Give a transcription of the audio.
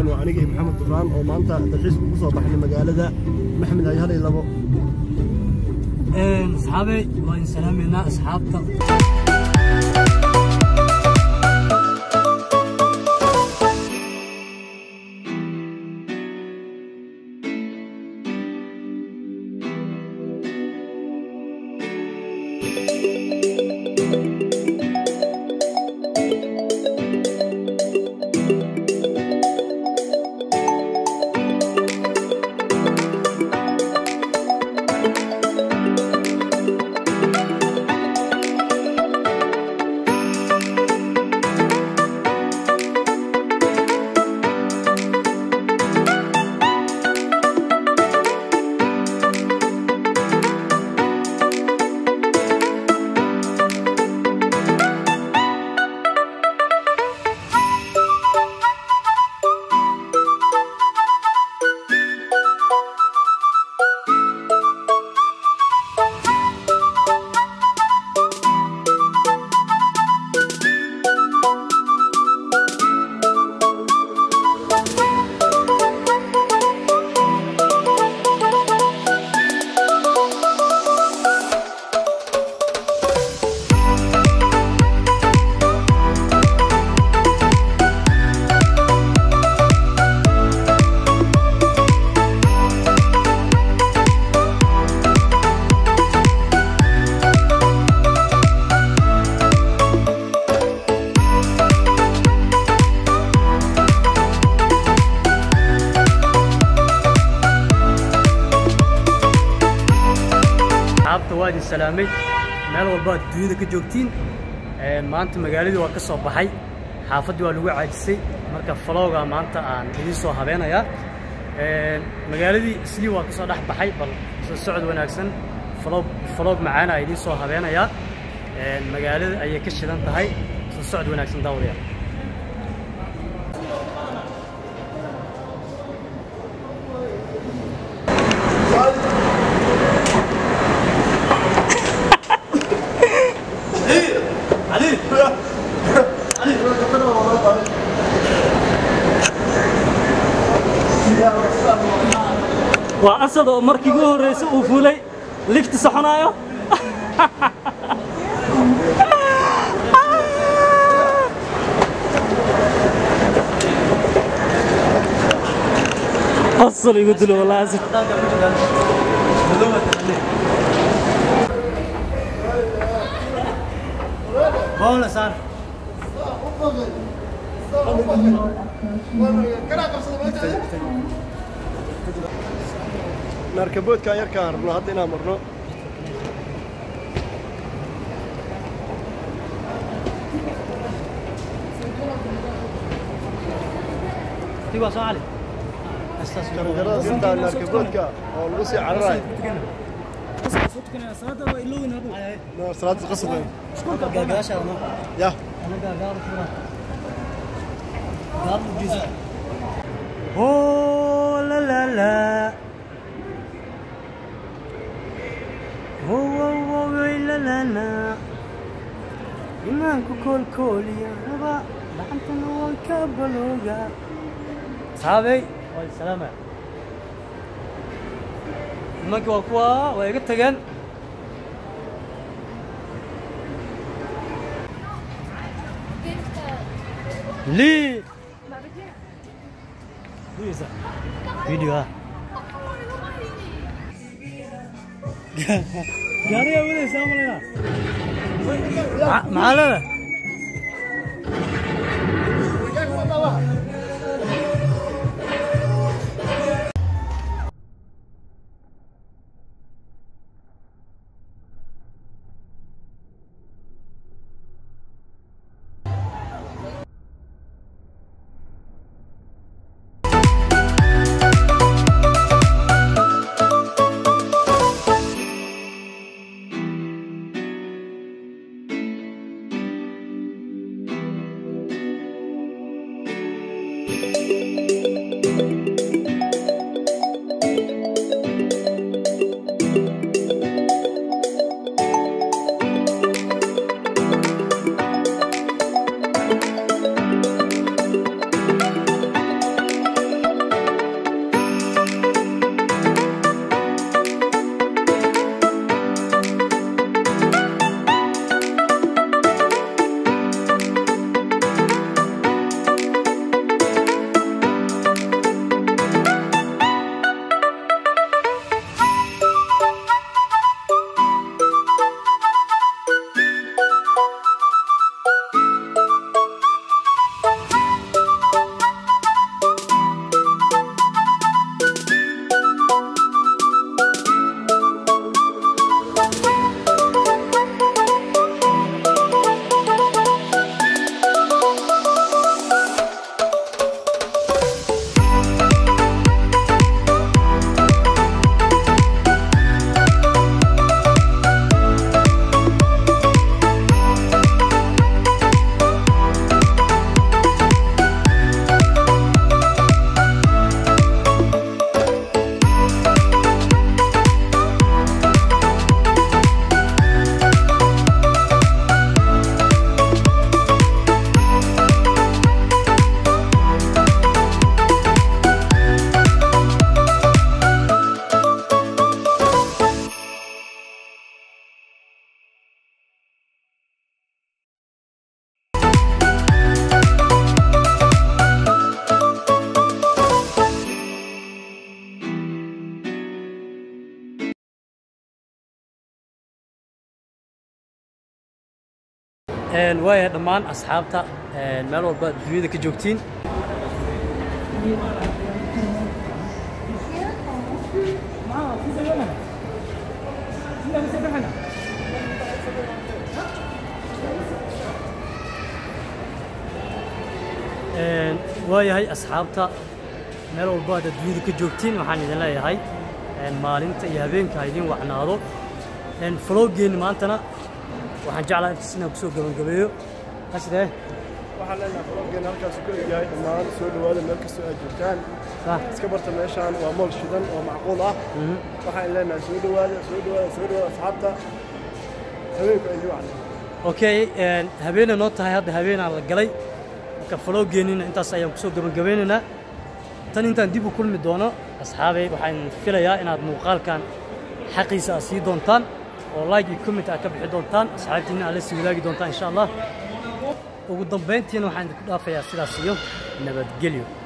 waa aniga iyo maxamed duraan oo maanta dalxiis ugu soo baxnay magaalada maxmed hayhalay labo asxaabey waa in salaameynaa asxaabta asxaabta waa idin salaamay meel walba aad dunyada ka joogtiin maanta magaaladii waa ka soo baxay xaafaddii waa lagu caajisay marka falowga maanta aan idiin soo habeenayaa magaaladii islii waa ka soo dhex baxay bal soo socod wanaagsan falog falog macaana idiin soo habeenayaa magaalada ayay ka shidan tahay soo socod wanaagsan daawadayaal waa asad oo markii ugu horreysay uu fuulay lifti soconaayo asal igu dilo walaa asad Bola sar. naarkaboodkaan yarkaan rabno hadda inaan marno Tiwa soo cali. jarjarada sintaa naarkaboodka oo lagu sii cararayo salaada qasab weyn ya Oh la la la. Oh oh oh la la la. Imaanku koolkooliya raba gacantana waan ka balooga. Saabay, waa salaama. Nimankii waa kuwa waa iga tageen. Lii. Bisa. Video ah. Gaari ayaa wadaysa amalena. Maxaa leedahay? waayahay dhammaan asxaabta meel walba dunyada ka joogtiin waayahay asxaabta meel walba aad adduunyada ka joogtiin waxaan idin leeyahay maalinta iyo habeenka ha idin wacnaado falowgeenni maantana waxaan jeclaa intaas inaan kusoo gabagabeeyo asdee waxaan leenahay falowgeena halkaasu ka egyahay dhammaan soo dhowaada meel kastoo aad joogtaan iska barta meeshaan waa mool shidan oo macquul ah waxaan leenahay soo dhowaada soo dhowaada soo dhowaada asxaabta habeenku ay idin wacnaa okay habeena noo tahay hadda habeenaan la galay marka falowgeennina intaas ayaan kusoo gabagabeynaynaa tan intaan dib u kulmi doono asxaabay waxaan filayaa inaad muuqaalkan xaqiisa aad sii doontaan oo like iyo comment aad ka bixi doontaan asxaabtiina aad la sii wadaagi doontaan insha allah ugu dambayntiina waxaan idinku dhaafayaa sidaas iyo nabadgelyo